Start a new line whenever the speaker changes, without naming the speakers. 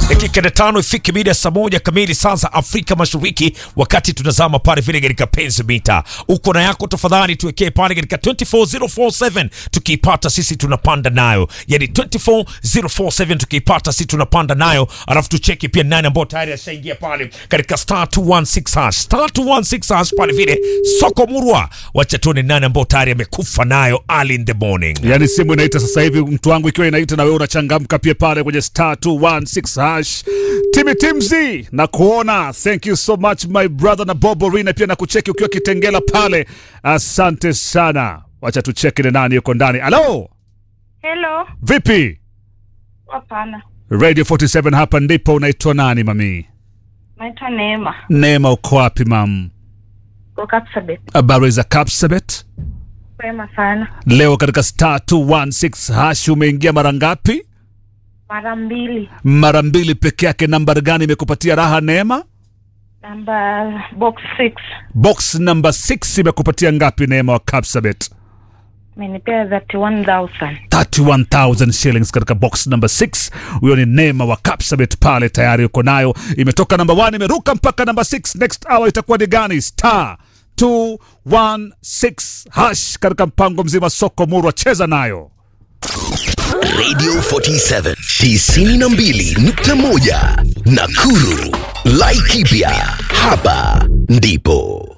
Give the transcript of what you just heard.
dakika na tano ifike mida ya saa moja kamili saa za Afrika Mashariki, wakati tunazama pale vile katika penzi mita. Uko na yako tafadhali, tuwekee pale katika 24047 tukiipata sisi tunapanda nayo, yani 24047 tukiipata sisi tunapanda nayo, alafu tucheki pia nani ambao tayari ashaingia pale katika star 216 hash star 216 hash pale vile soko murwa. Wacha tuone nani ambao tayari amekufa nayo early in the morning.
Yaani simu inaita sasa hivi, mtu wangu, ikiwa inaita na wewe unachangamka pia pale kwenye star 216 hash. Timi Timzi na kuona, thank you so much my brother na Bobo Rina, pia na kucheki ukiwa Kitengela pale, asante sana. Wacha tucheki ni nani yuko ndani. Halo,
Hello.
vipi?
Hapana.
Radio 47 hapa ndipo. Unaitwa nani mami?
Naitwa Neema.
Neema, uko wapi mam?
Kwa Kapsabet.
Habari za Kapsabet?
Kwema sana.
Leo katika star 216 hash umeingia mara ngapi?
Mara mbili.
Mara mbili peke yake. Nambari gani imekupatia raha Neema?
Namba box 6.
Box number 6 imekupatia ngapi Neema wa Kapsabet?
Menipea 31,000.
31000 shillings katika box number 6. Huyo ni Neema wa Kapsabet pale, tayari uko nayo. Imetoka namba 1 imeruka mpaka namba 6. Next hour itakuwa ni gani? Star 216 hash katika mpango mzima soko murwa, cheza nayo.
Radio 47 92.1 Nakuru. Laikipia hapa ndipo